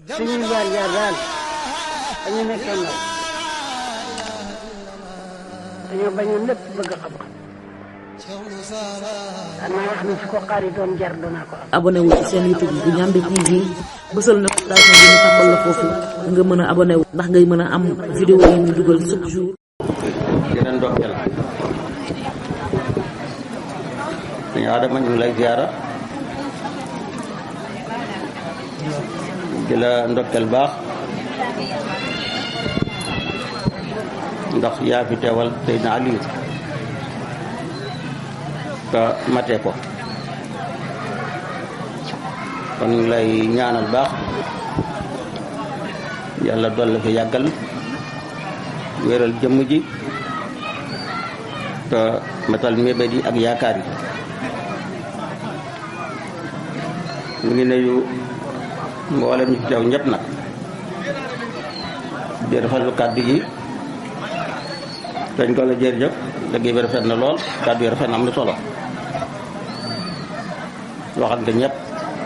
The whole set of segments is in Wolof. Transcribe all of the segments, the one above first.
suñuy jaar jaar daal dañu nekkoon ndaw dañoo bañoon lépp bëgg xam-xam danaa wax ne su ko xaari doon jar danaa ko am abonné wu ci seen YouTube bu Ndiamé TV bësal na station bi ñu tàmbal la foofu nga mën a abonné wu ndax ngay mën a am vidéo yi ñu dugal chaque jour dina ndokkeel dañu Adama ñu ngi lay ziara di la ndokkeel baax ndax yaa fi teewal Seydina Aliou te matee ko kon ñu ngi lay ñaanal baax yàlla dolli fi yàggal wéeral jëmm ji te matal mébét yi ak yaakaar yi ñu ngi nuyu mboolem ñu fi teew ñëpp nag di rafetlu kàddu yi dañ ko la jërëjëf liggéey bi rafet na lool kàddu yi rafet na am na solo waxal nga ñëpp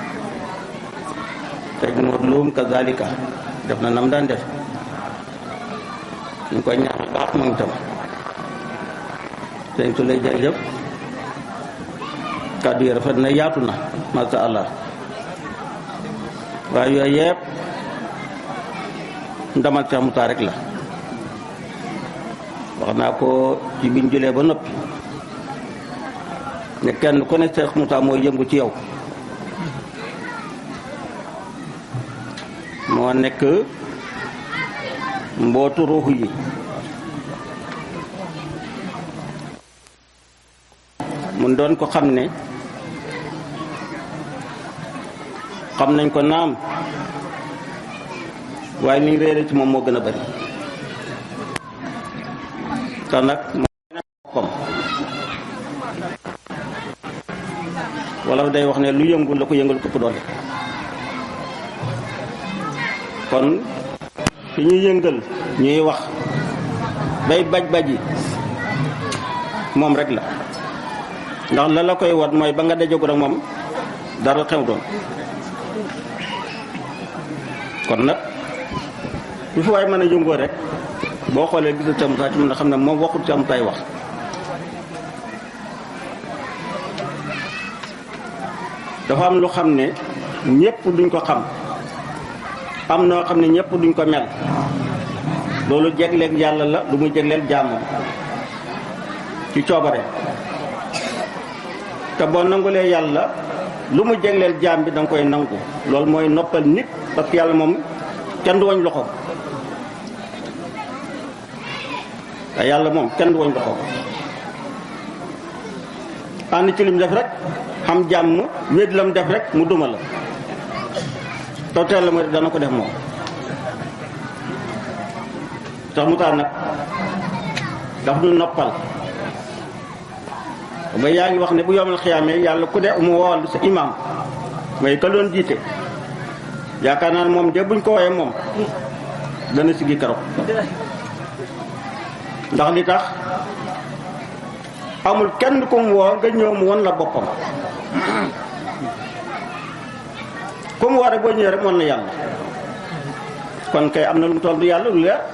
teg moo luum kazalika def na nam daan def ñu koy ñaan baax moom itam sëñ su lay jërëjëf kàddu yi rafet na yaatu na masha allah waaye yooyu yëpp ndamal Cheikh Moussa rek la wax naa ko ci biñ julee ba noppi ne kenn ku ne Cheikh Moussa mooy yëngu ci yow moo nekk mbootu ruuxu yi mun doon ko xam ne xam nañ ko naam waaye liñ réere ci moom moo gën a bari te nag boppam wala day wax ne lu yëngu la ko yëngal këpp doole kon fi ñuy yëngal ñuy wax bay baj baji moom rek la ndax la la koy wat mooy ba nga dajagul ak moom dara xew doon kon nag lu fi waay mën a yëngoo rek boo xoolee gisul Cheikh Moussa ci mën a xam ne moom waxul Cheikh Moussa wax dafa am lu xam ne ñépp duñ ko xam am noo xam ne ñépp duñ ko mel loolu jegleeg yàlla la lu muy jegleel jaamam ci coobare te boo nangulee yàlla lu mu jegleel jaam bi danga koy nangu loolu mooy noppal nit parce que yàlla moom kenn du wañ loxo te yàlla moom kenn du wañ loxo ànd ci lim def rek xam jàmm wéet lam def rek mu duma la taw teel la mu def dana ko def moom tax mu tax nag daf du noppal ba yaa ngi wax ne bu yomal xiyaamee yàlla ku de mu woowal sa imam mooy ka doon jiite yaakaar naa ne moom de buñ ko woowee moom dana sigi keroog ndax li tax amul kenn ku mu woo nga ñëw mu won la boppam ku mu war a boo ñëwee rek won na yàlla kon kay am na lu mu toll du yàlla lu leer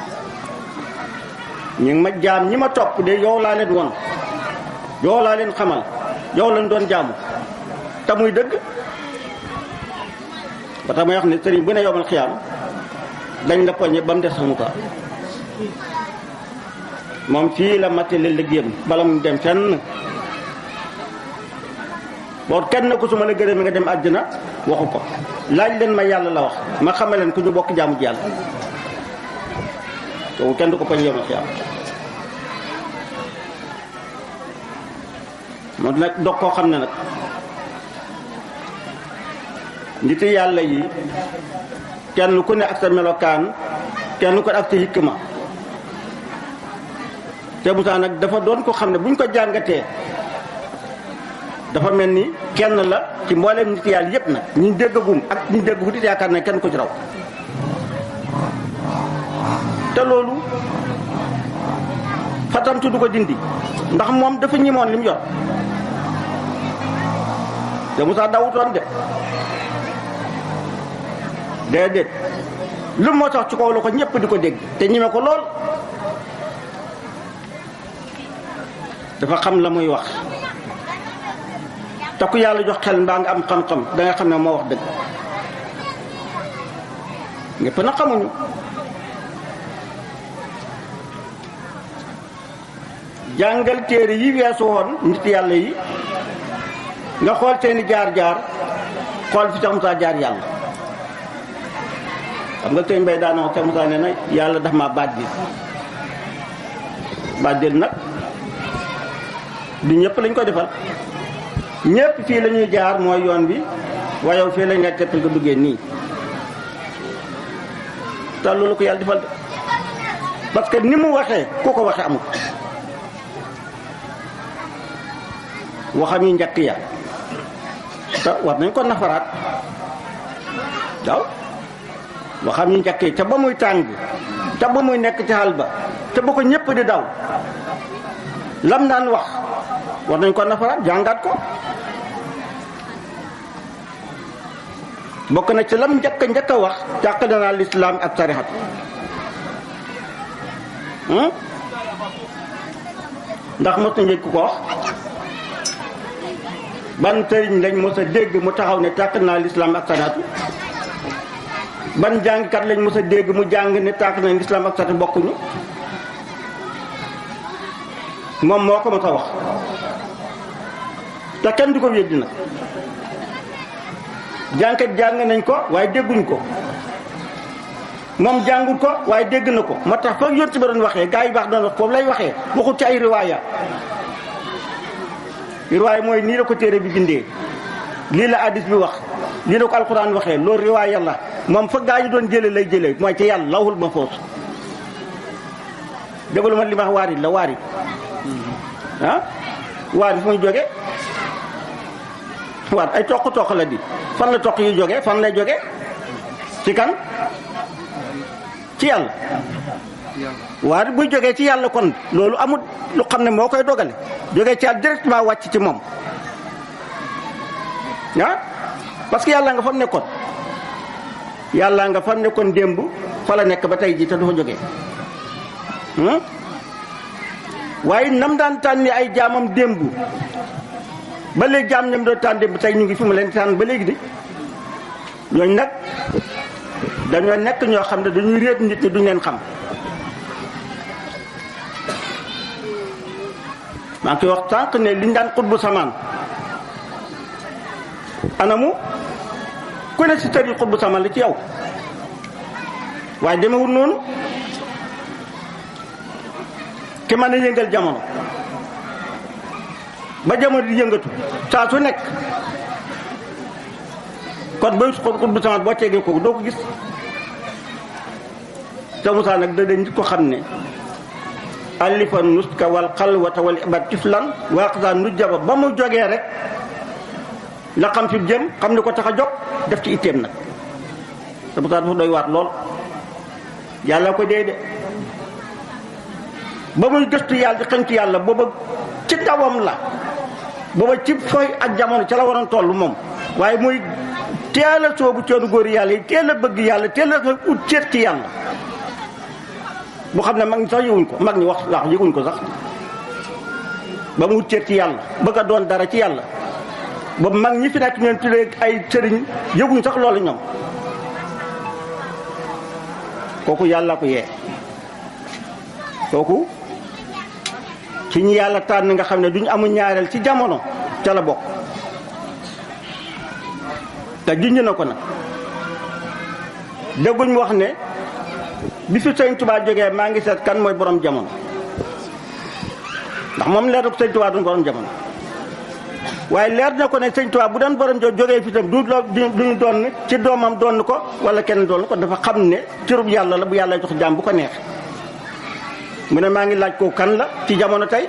ñu ngi ma jaam ñi ma topp de yow laa leen won yow laa leen xamal yow lañ doon jaamu te muy dëgg ba tax may wax ne sëriñ bu ne yomal xiyaam dañ la poñe ba mu des xamu ko moom fii la matale liggéeyam bala mu dem fenn boo kenn ku su ma la gërëm nga dem àddina waxu ko laaj leen ma yàlla la wax ma xamal leen ku ñu bokk jaamu ji yàlla kooku kenn du ko poñe yomal xiyaam moom nag dog koo xam ne nag niti yàlla yi kenn ku ne ak sa melokaan kenn ku ne ak sa hikma te Moussa nag dafa doon ko xam ne buñ ko jàngatee dafa mel ni kenn la ci mbooleem nit yàlla yépp nag ñi déggagum ak ñi déggagu dit yaakaar ne kenn ko ci raw te loolu fatamtu du ko dindi ndax moom dafa ñimoon li mu yor te Moussa dawutoon de déedéet lu moo tax ci kaw la ko ñëpp di ko dégg te ñime ko lool dafa xam la muy wax te ku yàlla jox xel mbaa nga am xam-xam da nga xam ne moo wax dëgg ñëpp na xamuñu jàngal téere yi weesu woon nit yàlla yi nga xool seeni jaar-jaar xool fi Cheikh Moussa jaar yàlla xam nga sëñ Mbay daana wax Cheikh Moussa nee na yàlla daf ma bàddil bàddil nag du ñëpp lañ ko defal ñëpp fii la ñuy jaar mooy yoon bi waaye yow fii lañ nga teppal nga duggee nii te loolu ko yàlla defal de parce que ni mu waxee ku ko waxee amul waxam yi njëkk ya te war nañ ko nafaraat waaw waxam yi njëkk yi te ba muy tàng te ba muy nekk ci xal ba te ba ko ñëpp di daw lam daan wax war nañ ko nafaraat jàngaat ko bokk na ci lam njëkk njëkk a wax jàqale naa lislaam ak tarixat ndax mos na njëkk ko wax ban sëriñ lañ mos a dégg mu taxaw ne tàq naa lislaam ak tarixatu ban jàngkat lañ mos a dégg mu jàng ne tàq naa lislaam ak tarixatu bokkuñu moom moo ko mos a wax te kenn du ko weddi nag jàngkat jàng nañ ko waaye dégguñ ko moom jàngul ko waaye dégg na ko moo tax foog yonti ba doon waxee gaa yi baax doon wax foofu lay waxee waxul ci ay riwaaya riwaaya mooy nii la ko téere bi bindee lii la hadis bi wax lii la ko alxuraan waxee loolu riwaaya la moom fa gaa yi doon jële lay jële mooy ci yàlla lawhul mahfuus déglu ma li ma wax waarit la waarit ah waarit fu muy jóge waat ay toq toq la di fan la toq yi jóge fan lay jóge ci kan ci yàlla waaye buy jógee ci yàlla kon loolu amul lu xam ne moo koy dogale jógee ci yàlla directement wàcc ci moom ah parce que yàlla nga fam nekkoon yàlla nga fam nekkoon démb fa la nekk ba tey ji te du fa jógee waaye nam daan tànni ay jaamam démb ba léegi jaam ñam doon tànn démb tey ñu ngi fi mu leen tànn ba léegi de ñooñu nag dañoo nekk ñoo xam ne dañuy réet nit ñi duñ leen xam maa ngi koy wax tànk ne liñ daan xutbu samaan anamu ku ne si tër yi xutbu samaan la ci yow waaye demewul noonu ki mën a yëngal jamono ba jamono di yëngatu saa su nekk kon booy xutbu samaan boo tegee kooku doo ko gis te Moussa nag da dañ ko xam ne alifa nuska wal xalwata wal ibad tiflan waaqsa nujjaba ba mu jógee rek la xam fi jëm xam ni ko tax a jóg def ci itteem nag te Moussa dafa doy waat lool yàlla ko dee de ba muy gëstu yàlla di xëntu yàlla booba ci dawam la booba ci fooy ak jamono ci la waroon toll moom waaye muy teel a soobu coonu góor yàlla yi teel a bëgg yàlla teel a ut ceet ci yàlla bu xam ne mag ñi sax yëguñ ko mag ñi wax laax yëguñ ko sax ba mu wut ci yàlla bëgg a doon dara ci yàlla boobu mag ñi fi nekk ñoom tuddee ay sëriñ yëguñ sax loolu ñoom kooku yàlla ko yee kooku ci ñi yàlla tànn nga xam ne duñ amul ñaareel ci jamono ca la bokk te junj na ko nag dégguñ wax ne bi fi sëñ Tuubaa jógee maa ngi seet kan mooy borom jamono ndax moom leer na ko sëñ Tuubaa doon borom jamono waaye leer na ko ne sëñ Tuubaa bu doon borom jo jógee fi tam du duñu doon ci doomam doon ko wala kenn doon ko dafa xam ne cërub yàlla la bu yàlla jox jaam bu ko neex mu ne maa ngi laaj ko kan la ci jamono tey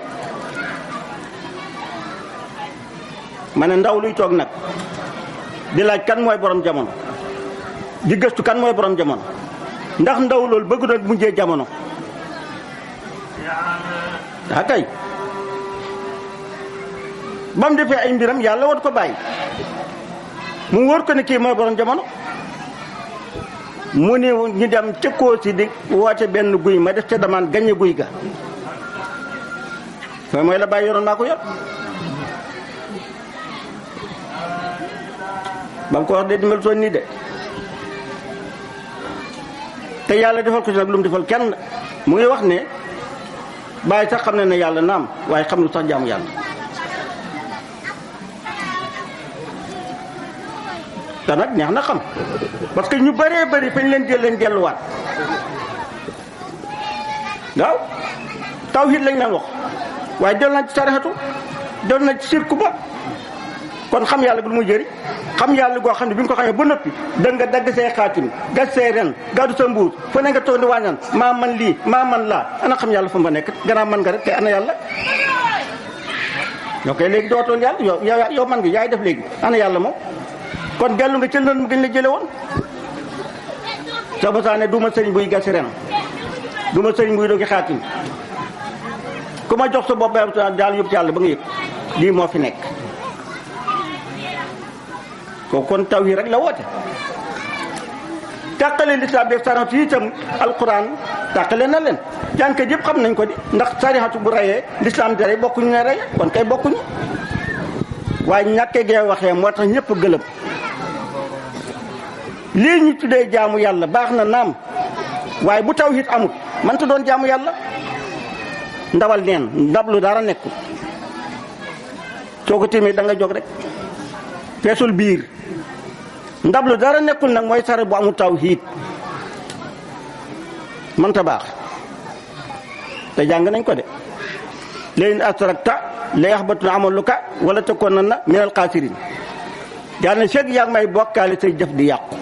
ma ne ndaw luy toog nag di laaj kan mooy borom jamono di gëstu kan mooy borom jamono ndax ndaw loolu bëgg doon mujjee jamono daa kay ba mu defee ay mbiram yàlla war ko bàyyi mu wóor ko ne kii mooy borom jamono mu ni ñu dem ca Koosi di woote benn guy ma def ca damaan gañe guy ga mooy mooy la bàyyi yoroon maa ko yor ba mu ko wax de di mel toon nii de te yàlla defal ko ci nag lu mu defal kenn mu ngi wax ne bàyyi sax xam ne ne yàlla naam waaye xam lu sax jaamu yàlla te nag neex na xam parce que ñu bëree bëri fañ leen jël leen delluwaat waaw tawhid lañ leen wax waaye del nañ ci sarixatu del nañ ci sirku ba kon xam yàlla gi lu muy jëriñ xam yàlla goo xam ne bi nga ko xamee ba noppi da nga dagg say xaatim gas say ren gàddu sa mbuur fa ne nga toog di wàññaan maa man lii maa man laa ana xam yàlla fa ma nekk gannaaw man nga rek te ana yàlla ñoo koy léegi dootoon yàlla yow yow yow man nga yaay def léegi ana yàlla moom kon dellu nga cël mu gën la jële woon sa mosaa ne du ma sëriñ buy gasi ren du ma sëriñ buy dogi xaatim ku ma jox sa bopp daal yóbbu ci yàlla ba nga yëg lii moo fi nekk kooku kon taw yi rek la woote tàqale lislaam bi sarihatu yi itam alquran tàqale na leen jànkat yëpp xam nañ ko di ndax sarihatu bu rayee lislaam tere bokkuñu ne reye kon kay bokkuñu waaye ñàkkee gee waxee moo tax ñëpp gëlëm lii ñu tuddee jaamu yàlla baax na naam waaye bu tawhid amut man ta doon jaamu yàlla ndawal neen ndab lu dara nekkul soo ko tiimee da nga jóg rek feesul biir ndab lu dara nekkul nag mooy sare bu amul tawhid mënta baax te jàng nañ ko de léegi asrakta la yaxbatuna amaluka wala takkoon na minal xaasirin yàlla na seeg yaa ngi may bokkaale say jëf di yàqu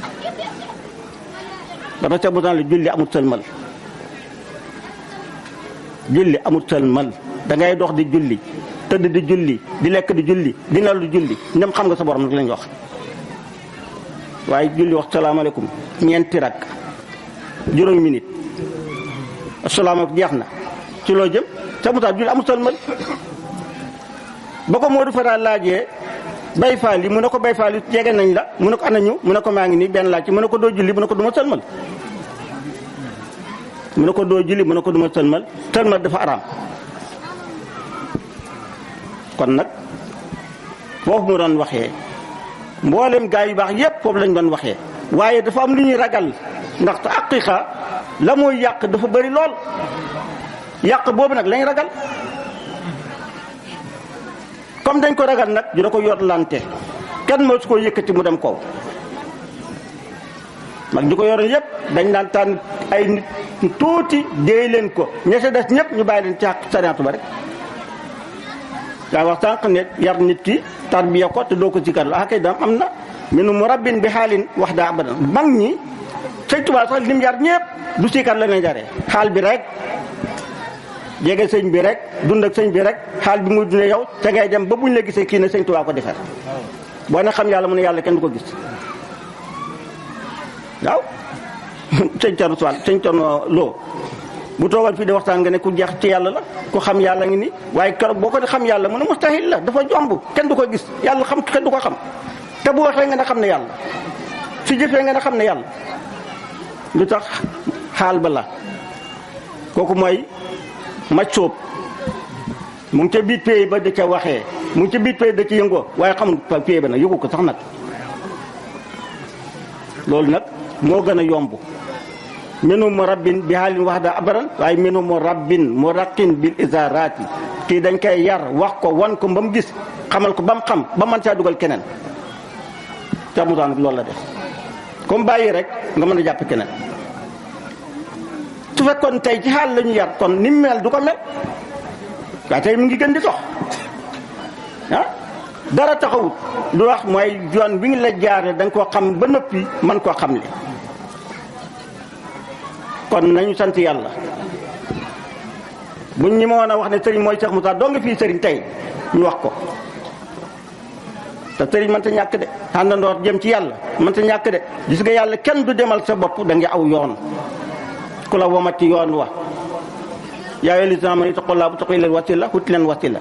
dafa seeg bu la julli amut sëlmal julli amut sëlmal da ngay dox di julli tëdd di julli di lekk di julli di nal di julli ndem xam nga sa borom nag lañ wax waaye julli wax salaamaaleykum ñeenti rak juróomi minute asalaamaaleykum jeex na ci loo jëm sa musaa julli amut sëlmal ba ko Modou Fara laajee bay faal yi mu ne ko bay faal yi jege nañ la mu ne ko ana ñu mu ne ko maa ngi nii benn laaj ci mu ne ko doo julli mu ne ko du ma sëlmal mu ne ko doo julli mu ne ko du ma sëlmal sëlmal dafa araam kon nag foofu mu doon waxee mboolem gaa yu baax yépp foofu lañ doon waxee waaye dafa am lu ñuy ragal ndaxte aqiqa la mooy yàq dafa bëri lool yàq boobu nag lañ ragal comme dañ ko ragal nag dina ko yotlante kenn moo su ko yëkkati mu dem kaw mag ñu ko yoroon yépp dañ daan tànn ay nit tuuti déey leen ko ña sa des ñëpp ñu bàyyi leen ci sariatu ba rek daa wax sànq ne yar nit ki tarbiya ko te doo ko sikar la akay dam am na minu mu rabbin bi xaalin wax daa abadan mag ñi sëñ Tuubaa sax lim yar ñëpp du sikar la ne jaree xaal bi rek jege sëñ bi rek dund ak sëñ bi rek xaal bi muy dundee yow te ngay dem ba buñ la gisee kii ne sëñ Tuubaa ko defar boo ne xam yàlla mu ne yàlla kenn du ko gis waaw sëñ Thierno Sall sëñ Thierno Lo bu toogal fii di waxtaan nga ne ku jeex ci yàlla la ku xam yàlla ngi ni waaye keroog boo ko di xam yàlla mu ne mustahil la dafa jomb kenn du ko gis yàlla xam kenn du ko xam te bu waxee nga ne xam ne yàlla su jëfee nga ne xam ne yàlla lu tax xaal ba la kooku mooy maj sóob mu ngi ca biir pays ba da ca waxee mu ngi ca biir pays da ca yëngoo waaye xamul pays ba nag yëgu ko sax nag loolu nag moo gën a yomb minu mu rabbin bi xaalin wax daa abaran waaye minu mu rabbin mu raqin bil isaraati kii dañ koy yar wax ko wan ko ba mu gis xamal ko ba mu xam ba man caa dugal keneen ca mutaan nag loolu la def comme bàyyi rek nga mën a jàpp keneen su fekkoon tey ci xaal la ñu yar kon ni mu mel du ko mel waaye tey mu ngi gën di dox ah dara taxawut lu wax mooy yoon bi ngi la jaare da nga koo xam ba noppi man koo xam le kon nañu sant yàlla buñ ñi ma woon a wax ne sëriñ mooy Cheikh Moussa doo nga fii sëriñ tey ñu wax ko te sëriñ mënta ñàkk de àndandoor jëm ci yàlla mënta ñàkk de gis nga yàlla kenn du demal sa bopp da nga aw yoon ku la womat ci yoon wa yaa ayyuhal lazina aamanu ittaqullaaha wabtaghuu ilayhil wasiila wuti leen wasila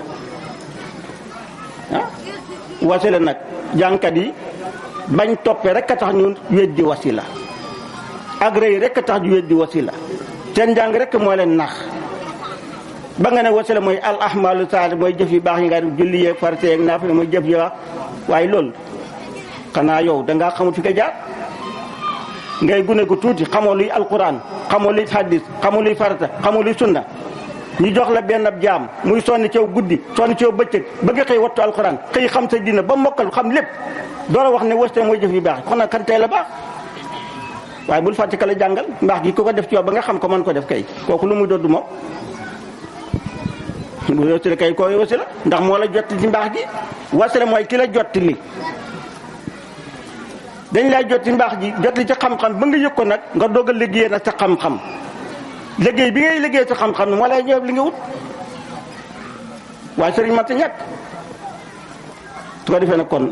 ah wasila nag jànkat yi bañ toppee rek a tax ñu weddi wasila ak rëy rek tax ju weddi wasila seen njàng rek moo leen nax ba nga ne wasila mooy al ahmalu saali mooy jëf yu baax yi nga def julli yeeg farate yeeg naafila mooy jëf yu baax waaye loolu xanaa yow dangaa xamul fi nga jaar ngay gune gu tuuti xamoo luy alquran xamoo luy hadis xamoo luy farata xamoo luy sunna ñu jox la benn ab jaam muy sonni ceew guddi sonni ceew bëccëg bëgg xëy wattu alquran xëy xam sa dina ba mokkal xam lépp door a wax ne wëste mooy jëf yu baax kon nag kan tey la baax waaye bul fàtte ka la jàngal mbaax gi ku ko def ci yow ba nga xam ko mën ko def kay kooku lu muy doddu moom bu wasila kay koo wasila ndax moo la jot ci mbaax gi wasila mooy ki la jot li dañ lay jot ci mbaax gi jot li ci xam-xam ba nga yëg ko nag nga doog a liggéey nag sa xam-xam liggéey bi ngay liggéey sa xam-xam ne moo lay ñëw li nga wut waaye sëriñ man ta ñàkk su ko defee nag kon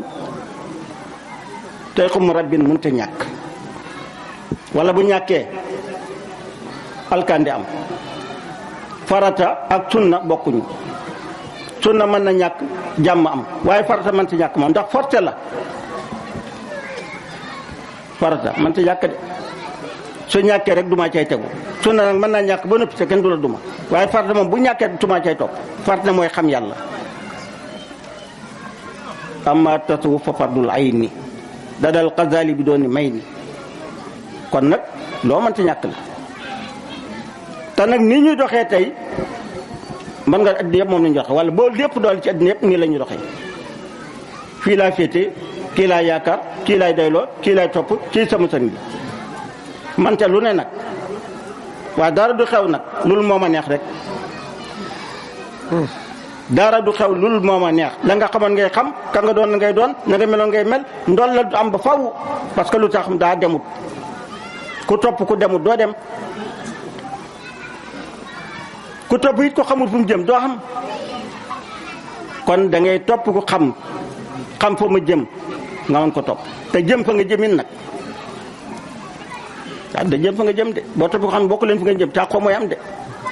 tey xum rabbin mënut a ñàkk wala bu ñàkkee alkandi am farata ak sunna bokkuñu sunna mën na ñàkk jàmm am waaye farata mën ta ñàkk moom ndax forcé la farata mën ta ñàkk de su ñàkkee rek duma cay tegu sunna nag mën naa ñàkk ba noppi te kenn du la duma waaye farata moom bu ñàkkee duma cay topp farata mooy xam yàlla amma tasawuf fa fardul ayni dadal xazali bi doon ni may ni kon nag loo mënta ñàkk la te nag nii ñuy doxee tey mën nga addina yëpp moom la ñu doxee wala boo lépp doole ci addina yëpp nii la ñu doxee fii laa féete kii laa yaakaar kii laay doyloo kii laay topp kii sama sëriñ bi man te lu ne nag waaye dara du xew nag loolu moo ma neex rek dara du xew loolu moo ma neex la nga xamoon ngay xam ka nga doon ngay doon na nga meloon ngay mel ndol la du am ba faw parce que lu tax daa demut ku topp ku demut doo dem ku topp it ko xamul fu mu jëm doo xam kon da ngay topp ku xam xam fa ma jëm nga mën ko topp te jëm fa nga jëmin nag waaw da jëm fa nga jëm de boo topp ko xam bokk leen fa nga jëm taa xoo mooy am de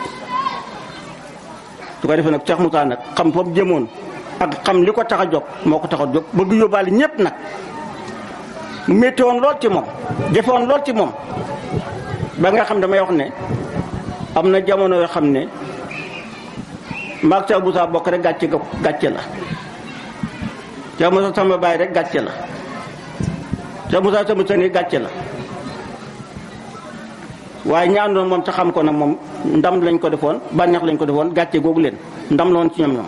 su ko defee nag Cheikh Moussa nag xam fa mu jëmoon ak xam li ko tax a jóg moo ko tax a jóg bëgg yóbbaale ñëpp nag mu métti woon lool ci moom jafe woon lool ci moom ba nga xam damay wax ne am na jamono yoo xam ne maag Cheikh Moussa bokk rek gàcce ga gàcce la Cheikh Moussa sama baay rek gàcce la Cheikh Moussa sama sëni gàcce la waaye ñi àndoon moom ca xam ko nag moom ndam lañ ko defoon bànneex lañ ko defoon gàcce googu leen ndam la woon ci ñoom ñoom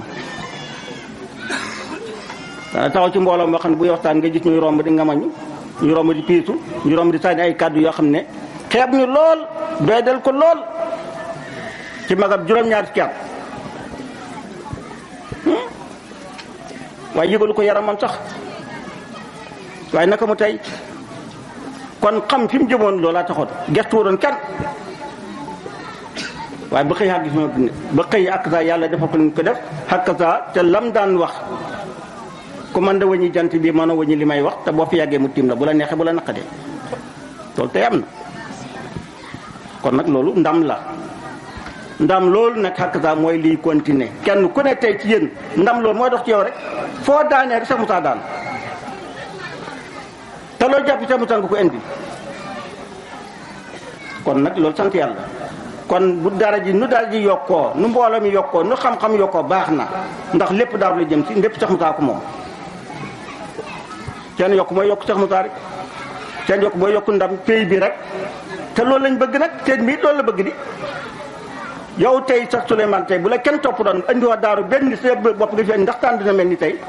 dana taxaw ci mbooloo moo xam ne buy waxtaan nga gis ñuy romb di ngamañu ñu romb di piisu ñu romb di sànni ay kàddu yoo xam ne xeeb ñu lool doydal ko lool ci magab juróom-ñaari fukki at waaye yëgalu ko yaramam sax waaye naka mu tey kon xam fi mu jëmoon loolaa taxoon gestu doon kan waaye ba xëy xàgg si ma ba xëy ak saa yàlla defal ko ni ko def xàkk saa te lam daan wax ku man da wañi jant bi mën a wañi li may wax te boo fi yàggee mu tiim la bu la neexee bu la naqadee loolu tey am na kon nag loolu ndam la ndam loolu nag xàkk saa mooy liy continuer kenn ku ne tey ci yéen ndam loolu mooy dox ci yow rek foo daanee rek sax mu saa daan te loo jàpp sa mu nga ko indi kon nag loolu sant yàlla kon bu dara ji nu dara ji yokkoo nu mbooloo mi yokkoo nu xam-xam yokkoo baax na ndax lépp daaru la jëm si lépp sax mu saa ko moom seen yokk mooy yokk sax mu saa rek seen yokk mooy yokk ndam pays bi rek te loolu lañ bëgg nag seen bi loolu la bëgg di yow tey sax Souleymane tey bu la kenn topp doon andiwaat daaru benn sa bopp nga fi ndax taan dina mel ni tey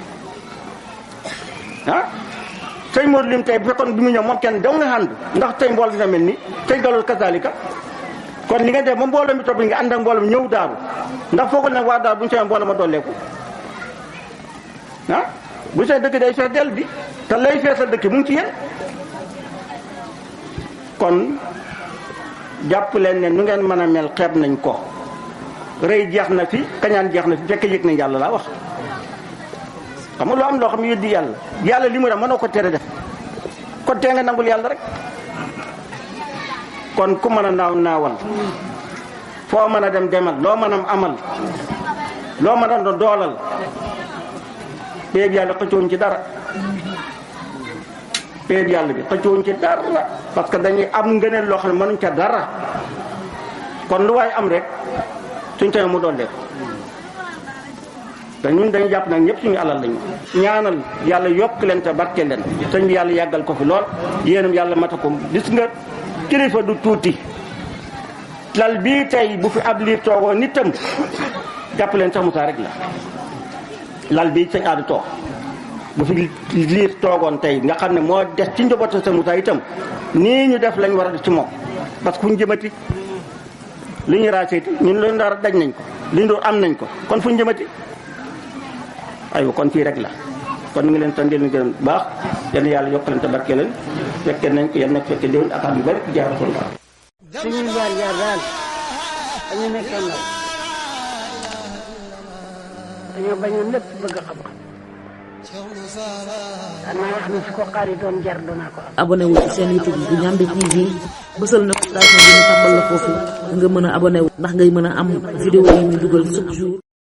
ah sëñ Modou Lim tey bu fekkoon bi mu ñëw moom kenn daw nga ànd ndax tey mbool dina mel ni tey galol kasaalika kon li nga def ba mbooloo mi topp nga ànd ak mbooloo mi ñëw daaru ndax foogul nag waa daaru bu ñu seen mbooloo ma dolleeku ah bu seen dëkk day fees dell bi te lay feesal dëkk mu ngi ci yéen kon jàpp leen ne nu ngeen mën a mel xeeb nañ ko rëy jeex na fi kañaan jeex na fi fekk yëg nañ yàlla laa wax xam nga loo am loo xam ne yëddi yàlla yàlla li mu def mënoo ko tere def kon tee nga nangul yàlla rek kon ku mën a naaw naawal foo mën a dem demal loo mën a amal loo mën a do doolal béyeg yàlla xëccooñ ci dara péeb yàlla bi xëccowuñ ci dara parce que dañuy am ngëneel loo xam ne mënuñ ca dara kon lu waay am rek suñ tane mu doon def te ñun dañu jàpp nag ñëpp suñu alal lañu ñaanal yàlla yokk leen te barke leen sëñ bi yàlla yàggal ko fi lool yéenam yàlla mata ko gis nga kilifa du tuuti lal bii tey bu fi ab liir toogoo nitam jàpp leen sax Moussa rek la lal bii sëñ aada toog bu fi liir toogoon tey nga xam ne moo des ci njabootu sa Moussa itam nii ñu def lañ war a def ci moom parce que fu ñu jëmati li ñu raaseeti ñun loolu dara daj nañ ko li ñu doon am nañ ko kon fu ñu jëmati aywa kon fii rek la kon ñu ngi leen sant leen gërëm bu baax yal na yàlla yokk leen te barke leen fekkee nañ ko yal na fekkee déwén ak at yu bëri jaar ko la suñuy jaar jaar daal dañu nekkee ndaw dañoo bañoon lépp bëgg xam-xam danaa wax ne su ko xaari doon jar danaa ko am abonné wu ci seen YouTube bu Ndiamé TV bësal na station bi ñu tàmbal la foofu nga mën a abonné wu ndax ngay mën a am vidéo yi ñu dugal chaque jour